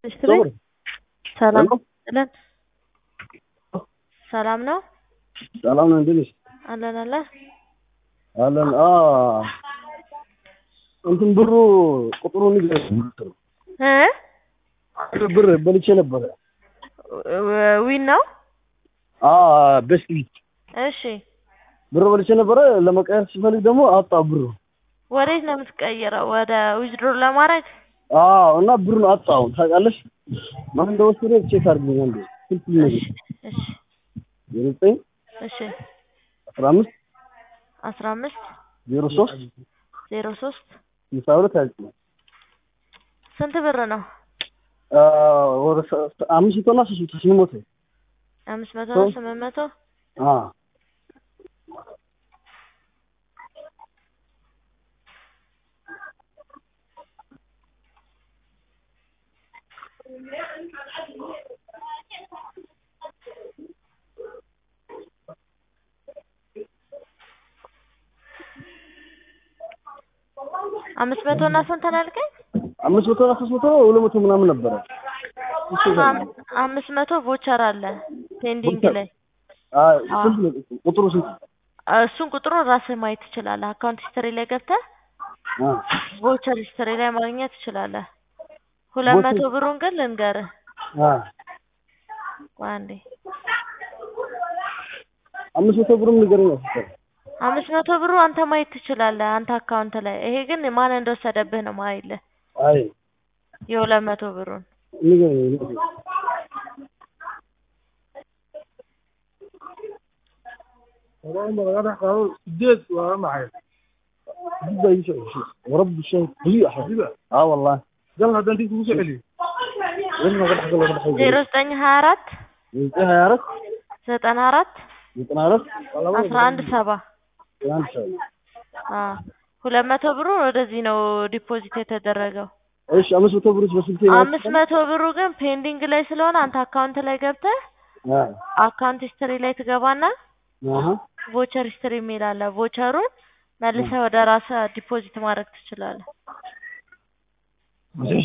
ይስጥልኝ። ሰላም ይስጥልን። ሰላም ነው ሰላም ነው። እንዴት ነሽ? አለን አለን አለን። አ እንትን ብሩ ቁጥሩን ንገረኝ። እ ብር በልቼ ነበረ። ዊን ነው። አ ቤስት ቢት እሺ ብር በልቼ ነበረ። ለመቀየር ሲፈልግ ደግሞ አጣ ብሩ። ወዴት ነው የምትቀይረው? ወደ ዊዝድሮ ለማድረግ አዎ እና ብሩን አጣው። ታውቃለሽ ማን እንደወሰደ ቼክ አድርገኝ አንዴ። ስልክ ነው እሺ እሺ ዘጠኝ እሺ አስራ አምስት አስራ አምስት ዜሮ ሶስት ዜሮ ሶስት ስልሳ ሁለት ሀያ ዘጠኝ ስንት ብር ነው? አ ወደ ሰ- አምስት መቶ እና ሶስት መቶ ስምንት መቶ አምስት መቶ ነው ስምንት መቶ አ አምስት መቶ እና ስንት ነው ያልከኝ? አምስት መቶ እና ሶስት መቶ ሁለት መቶ ምናምን ነበረ። አም- አምስት መቶ ቮቸር አለ ፔንዲንግ ቮቸር? ላይ አ ስንት ነው ቁጥሩ ስንት? እሱን ቁጥሩን ራስህ ማየት ትችላለህ። አካውንት ሂስትሪ ላይ ገብተህ አ ቮቸር ሂስትሪ ላይ ማግኘት ትችላለህ። ሁለት ቮቸር- መቶ ብሩን ግን ልንገርህ አ ቆይ አንዴ አምስት መቶ ብሩም ንገረኝ አስቸጋሪ አምስት መቶ ብሩ አንተ ማየት ትችላለህ አንተ አካውንት ላይ። ይሄ ግን ማን እንደወሰደብህ ነው ማይልህ አይ የሁለት መቶ ብሩን ንገረኝ ንገረኝ። sideed waa maxay جدا يشعر شيء ورب الشيء قليل حبيبي اه والله gal haddaan dib kugu soo celiyo لما قد حصل قد حصل ዜሮ ዘጠኝ ሀያ አራት انتهى يا رب ዘጠና አራት يطلع رب አስራ አንድ ሰባ كلام شاء አዎ ሁለት መቶ ብሩ ወደዚህ ነው ዲፖዚት የተደረገው። ايش امس بتبرز بس انت አምስት መቶ ብሩ ግን ፔንዲንግ ላይ ስለሆነ አንተ አካውንት ላይ ገብተህ اه አካውንት ሂስትሪ ላይ ትገባና اها ቮቸር ሂስትሪ የሚል አለ። ቮቸሩን መልሰህ ወደ ራስህ ዲፖዚት ማድረግ ትችላለህ።